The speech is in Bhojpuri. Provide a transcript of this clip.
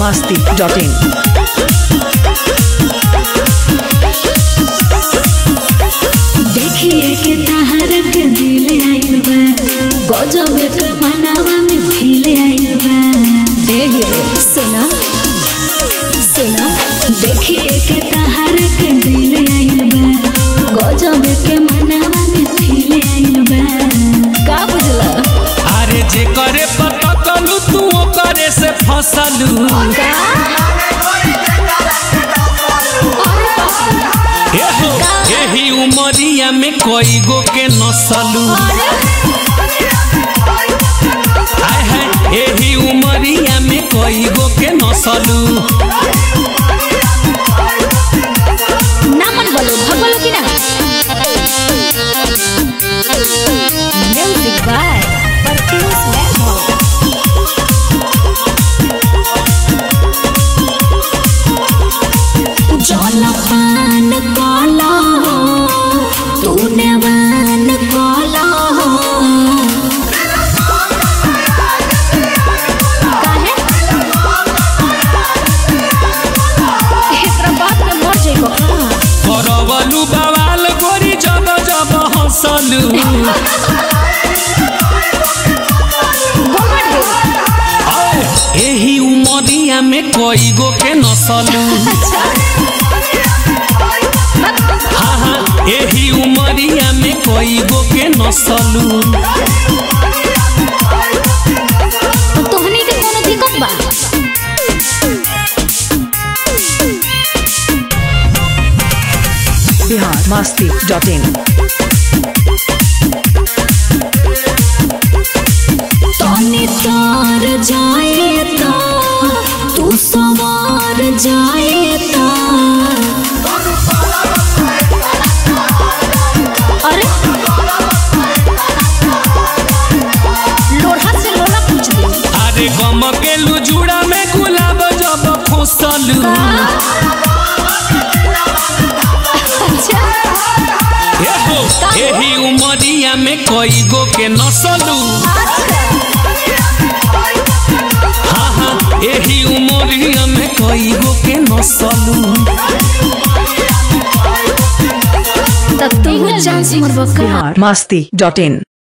masti.in. देखिए के तहर के दिल आइल बा गजब के मनावा में खिल आइल बा देखिए सुना सुना देखिए के तहर के दिल आइल बा गजब के मनावा में खिल आइल बा का बुझला अरे जे करे पटकलू तू करे से फसलू एहो एही उमरिया में कई गो के नसलू आय है एही उमरिया में कई गो के नसलू ना मन बोलो भगवान की ना म्यूजिक बाय परफ्यूज वैभव जलपान काला हो तूने वान काला हो काहे एकरा बात में मर जाइबो का करवलू बवाल गोरी जब जब हंसलू घमंड हो आय, एही उमरिया में कई गो के नसलू हाँ हाँ एही उमरिया में कई गो के नसलू तोहनी के कोनो दिक्कत बा Bihar masti.in. तनी तार जाए ता तू सवार जाए ता अरे लोढ़ा से लोला पूछ दे अरे गम के लुजुड़ा में गुलाब जब फसलू अच्छा एहो एही उमरिया में कई गो के नसलू हाँ हाँ एही उमरिया में कई गो के नसलू तब तू चांस मरबो का Bihar masti.in.